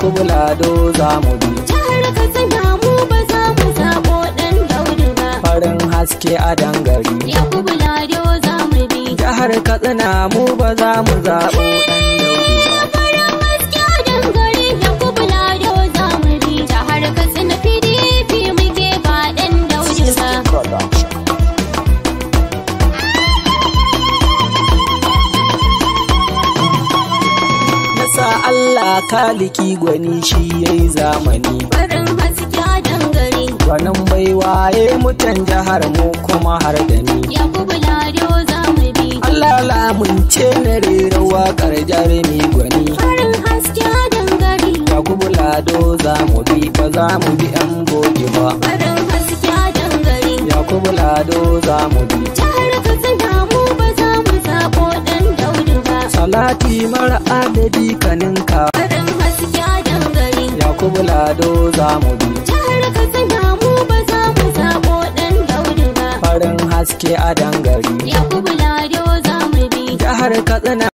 yakubu lado za mu bi Jihar Katsina mu ba za mu zaɓo ɗan Daudu ba. farin haske a dangare Yakubu Lado za mu bi. jihar katsina mu ba za mu zaɓo ɗan daudu ba Farin haske a dangare Yakubu Lado za mu bi. Jihar Katsina PDP muke ba ɗan Daudu ba. Nasa Allah kaliki gwani shi yayi zamani Farin haske a dangare gwanin baiwa ya mutan jihar mu kuma har da ni Yakubu Lado za mu bi. Allah lamunce na rera waƙar jarumi gwani Farin haske a dangare Yakubu Lado za mu bi ba za mu bi yan goge ba Farin haske a dangare Yakubu Lado za mu bi Jihar Katsina mu ba za mu zaɓo ɗan Daudu ba. Salati mara adadi kaninka Farin haske a dangare Yakubu Lado za mu bi Jihar Katsina mu ba za mu zaɓo ɗan Daudu ba. farin haske a dangare Yakubu Lado za mu bi. jihar Katsina